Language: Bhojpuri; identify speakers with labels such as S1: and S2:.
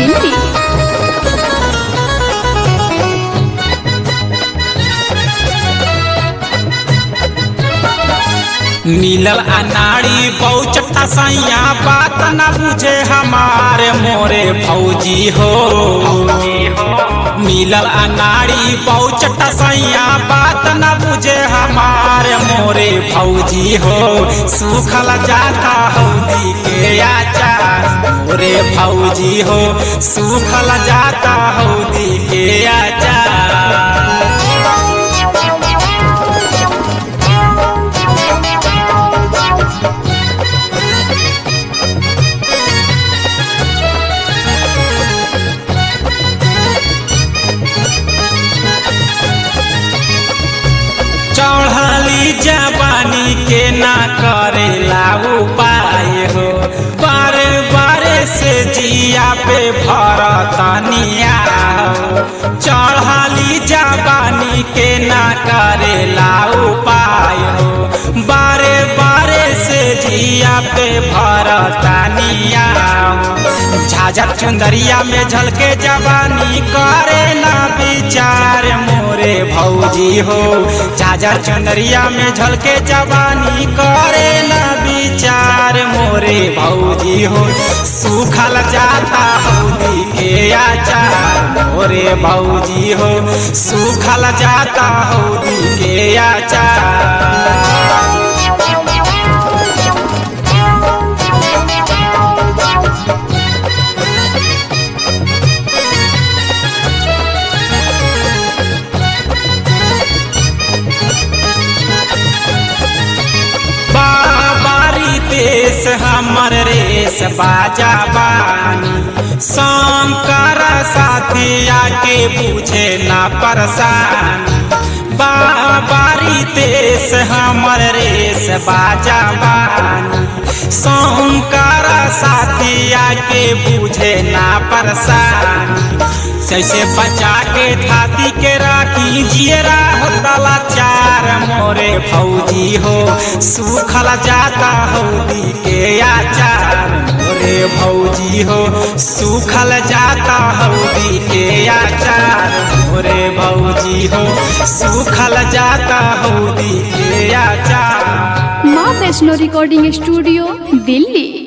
S1: दिल्ली
S2: मिलल अनाड़ी बहुचट्टा सैया बात न बुझे हमारे मोरे फौजी हो मिलल अनाड़ी बहुचट्टा सैया बात न बुझे हमारे मोरे फौजी हो सुखल जाता हौदी के आचार मोरे फौजी हो सुखल जाता हौदी के आचार चढ़ली जवानी के ना करेला उपाय हो बारे बारे से जिया पे भरतनिया हो चढ़ली जवानी के ना करेला उपाय हो बारे बारे से जिया पे भरतनिया हो झाझर चुंदरिया में झलके जवानी करे ना विचार मोरे भौजी हो झाझर चुंदरिया में झलके जवानी करे ना विचार मोरे भौजी हो सुखल जाता हौदी के आचार मोरे भौजी हो सुखल जाता हौदी के आचार बाबारी देश हमर रेस बाजा बानी शंकर साथिया के बुझे ना परेशानी बाबारी देश हमर रेस बाजा बानी शंकर साथिया के बुझे ना परेशानी जैसे बचा के थाती के राखी जियरा होतला चार मोरे फौजी हो सुखल जाता हौदी के आचार मोरे भौजी हो सुखल जाता हौदी के आचार मोरे भौजी हो सुखल जाता हौदी के आचार
S1: माँ वैष्णो रिकॉर्डिंग स्टूडियो दिल्ली